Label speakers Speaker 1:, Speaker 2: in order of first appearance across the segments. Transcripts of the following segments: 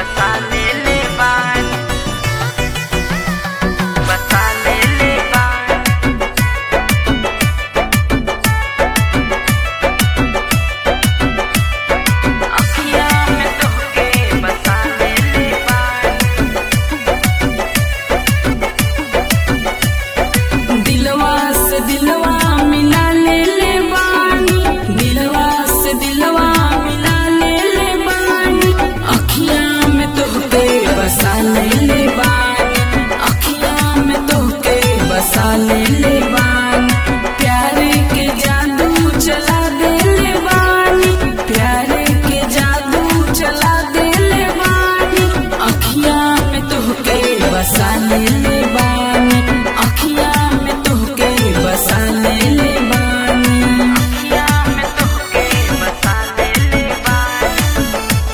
Speaker 1: बसा ले ले बान बसा ले ले बान अखियाँ में तोहके बसा ले ले बान
Speaker 2: दिलवा से दिलवा मिला ले ले बानी दिलवा से दिलवा मिला ले ले बानी अखियां में तोहके बसा ले ले बानी अखियां में तोहके बसा ले ले बानी प्यारे के जादू चला दे ले बानी प्यारे के जादू चला दे ले बानी अखियां में तोहके बसा ले ले बानी अखियां में तोहके बसा ले ले बानी
Speaker 1: अखियाँ में तोहके बसा ले ले बान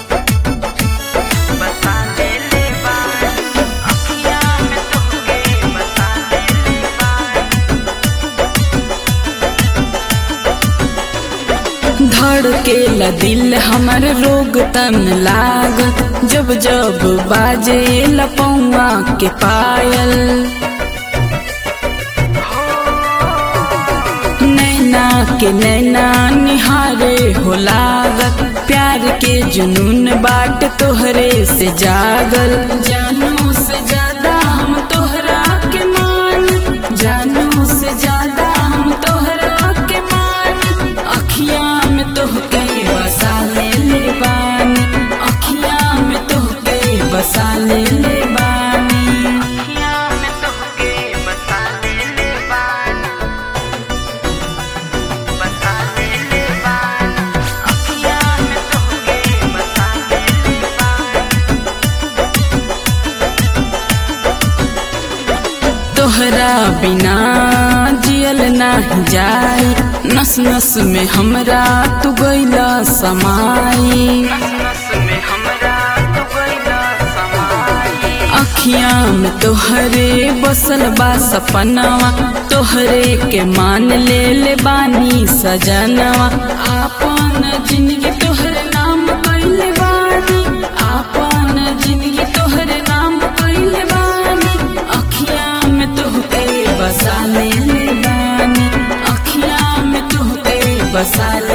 Speaker 1: बसा ले ले बान अखियाँ में तोहके बसा ले ले बान
Speaker 2: धड़के ला दिल हमर रोग तन लागत जब जब बाजे लपौआ के पायल नैना के नैना निहारे हो लागत प्यार के जुनून बाट तोहरे से जागल जानू से ज्यादा हम तोहरा के मान जानू से ज्यादा हम तोहरा के मान अखियां में तोहके बसा ले ले बानी अखियां में तोहके बसा ले ले बानी
Speaker 1: अखियाँ में तोहके बसा ले ले बान बसा ले ले बान अखियाँ में तोहके बसा ले ले बान
Speaker 2: तोहरा बिना जियल नाही जाई नस नस में हमरा तू गईला समाई
Speaker 1: नस नस में हमरा तू गइला समाई
Speaker 2: अखियां में तोहरे बसल बा सपनवा तोहरे के मान ले ले बानी सजनवा आपन जिंदगी तोहरे नाम कइले बानी आपन जिंदगी तोहरे नाम कइले बानी अखियां में तोहके बसा ले ले बानी अखियां में तोहके बसा ले